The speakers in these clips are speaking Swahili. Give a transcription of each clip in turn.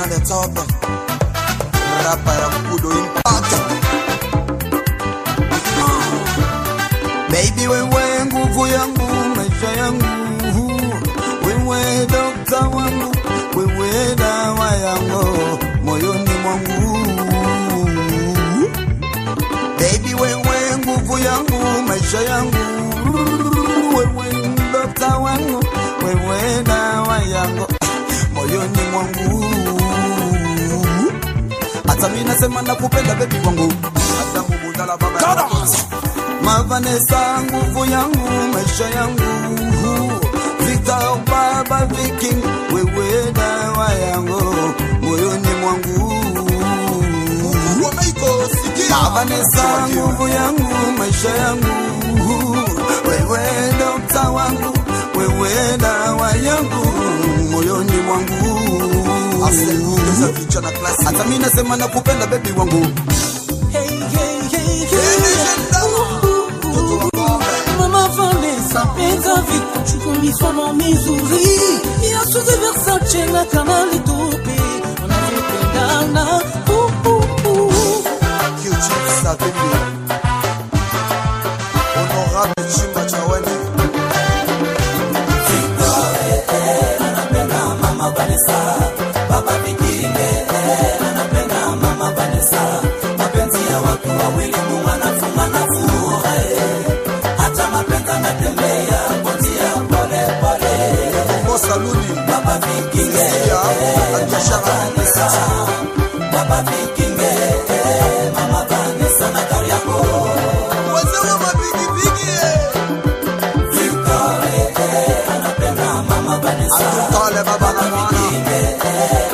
on the top. Rapa ya Kudo Impact. Baby wewe nguvu yangu, maisha yangu. Wewe dokta wangu, wewe dawa yangu moyoni mwangu. Baby wewe nguvu yangu, maisha yangu. Wewe dokta wangu, wewe dawa yangu moyoni mwangu. Hata mimi nasema nakupenda baby wangu. Hata mubudala baba yangu. Mavanesa nguvu yangu, maisha yangu. Victor baba Viking, wewe dawa yangu moyoni mwangu. Mavanesa nguvu yangu, maisha yangu. Wewe dokta wangu, wewe dawa yangu moyoni mwangu. Hata mimi nasema nakupenda baby wangu. Hey, hey, hey, hey. Mama Vanessa, penza vitu chukumiswa mizuri Miasuze Versace na kama litupi Wanavyopendana uh, uh, uh. Q-Chief Savimbi Honorable Chimba Chawene Mo Saluni Baba Viking Anisha Wazee wa mapigipigi Atutale baba na mwana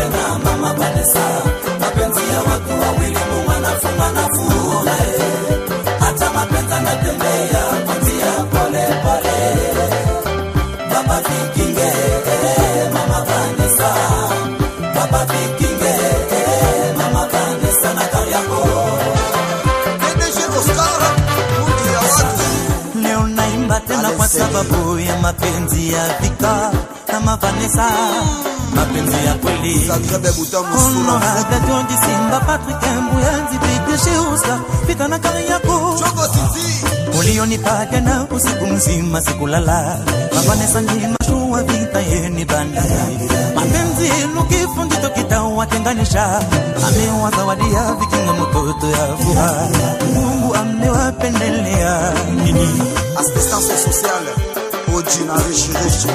PDG Oscar Mudi ya watu Leo naimba tena kwa sababu ya mapenzi ya Vika kama Vanessa, mapenzi ya kweli. Zagrebe Butamu Sura Honorable John Simba, Patrick Mbuyanzi, PDG Oscar, Vika na kari yako Chogo Titi ulionipa jana usiku mzima sikulala. Mavanesa ni mashua vita yeni bandari, mapenzi nukifu ndito kitawatenganisha. Amewazawadia vikinga mtoto ya furaha, Mungu amewapendelea nini? Assistance sociale Oji na Rishi Rishi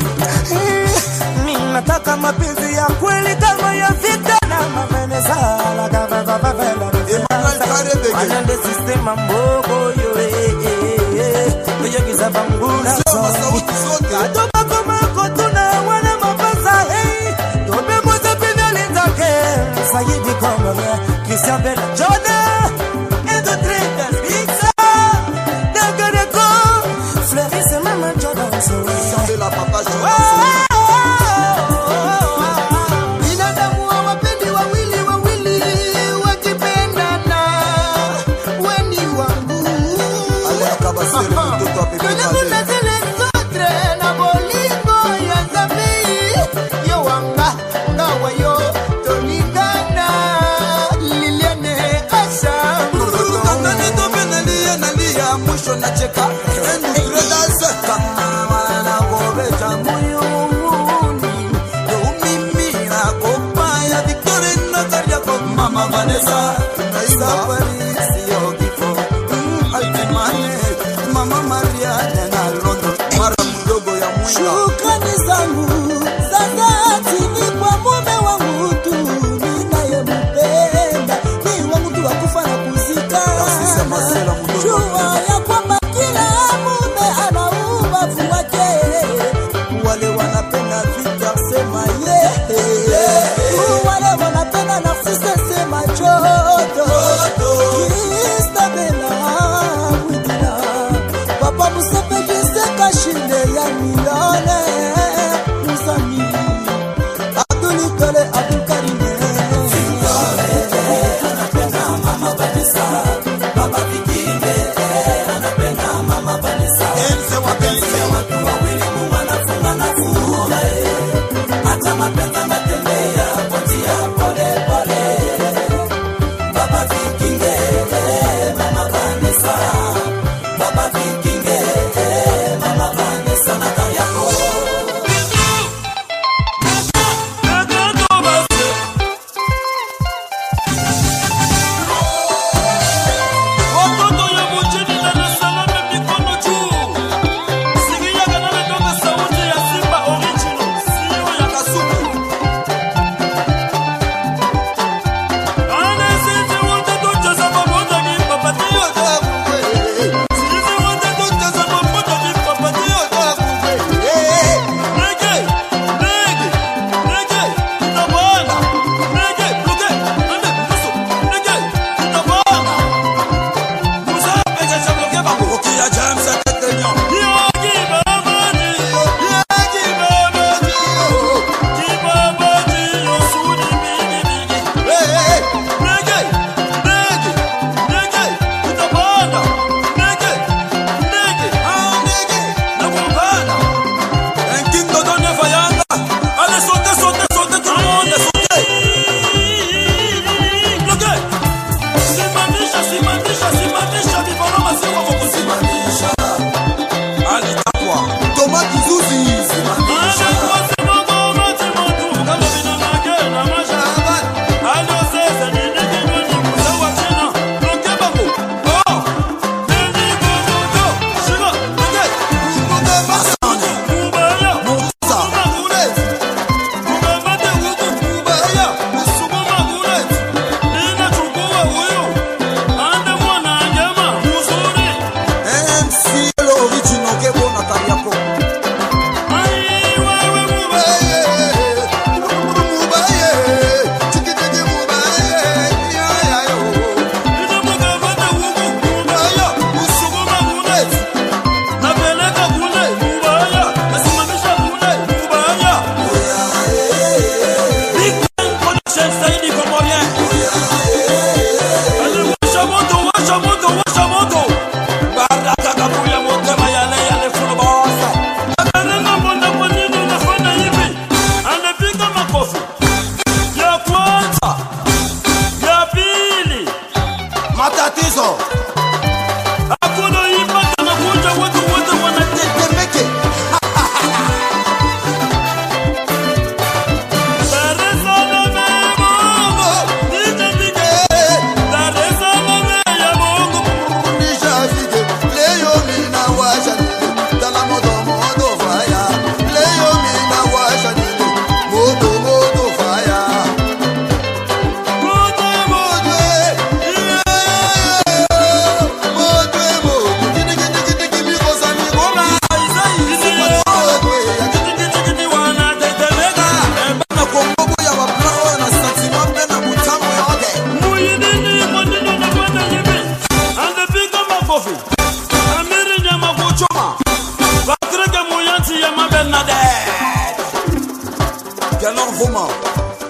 Mimi nataka mapenzi ya kweli kama ya Vita na Mavanesa, la gava gava vela Emmanuel Karebege Anande sistema mbogo yo eh eh eh Oyo kizaba nguna Sema sauti zote Katoka kama kotuna wana mapasa hey Tobe moza pinali zake Sayidi Kongo Christian Bella Jordan Edo Trinkas Pizza Dagareko Fleuris Mama Jordan Sambela Papa Jonas Binadamu hawapendi wawili wawili wakipendana, weni wangu Alain Kabasere mtoto wa Pepe Kwenye Kale kuna zile zote na bolingo ya zambi yo wanga ngawa yo tolingana liliane asa Katani tobe nalia nalia mwisho nacheka Endredas kama wanagobeja moyoni Yo mimi nakopa ya Victoria na Kariako Mama Vanessa Safari siyo kifo Mm, Altimane Mama Maria na London Mara mdogo ya mwinga Shukrani zangu za dhati ni kwa mume wangu tu ninayempenda, ni wangu tu wa kufa na kuzika. Asise Masela mdogo. Jua ya kwamba kila mume ana ubavu wake, Wale wanapenda vita sema yeah wale wanapenda Narcisse sema choto Christabella Mwidina Papa Musepe Jiseka Shinde ya Milone Musami Abdul Tole Abdul Karime Enze wapenzi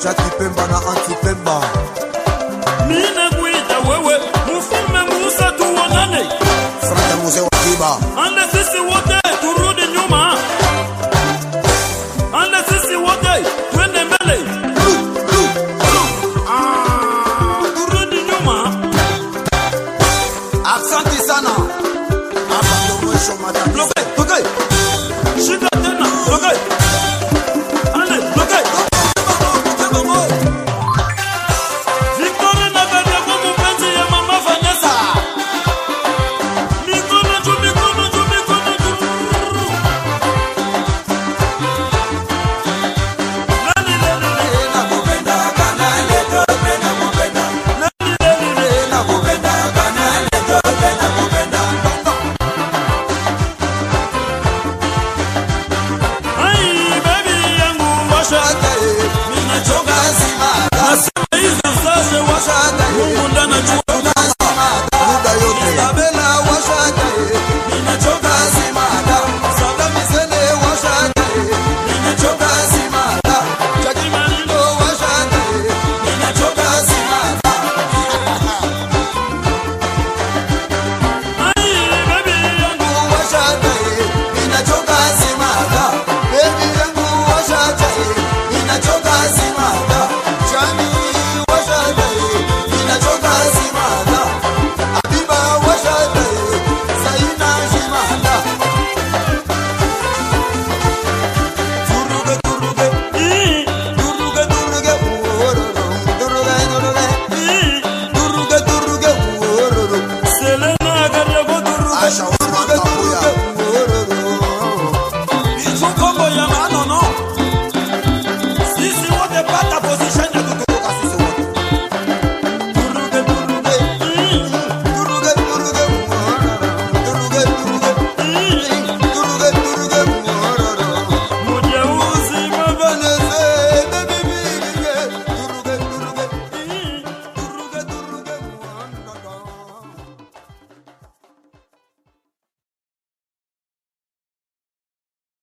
Jackie Pemba na Auntie Pemba Ninakuita wewe mfalme Musa tuonane, Frank mzee wa Kiba ande sisi wote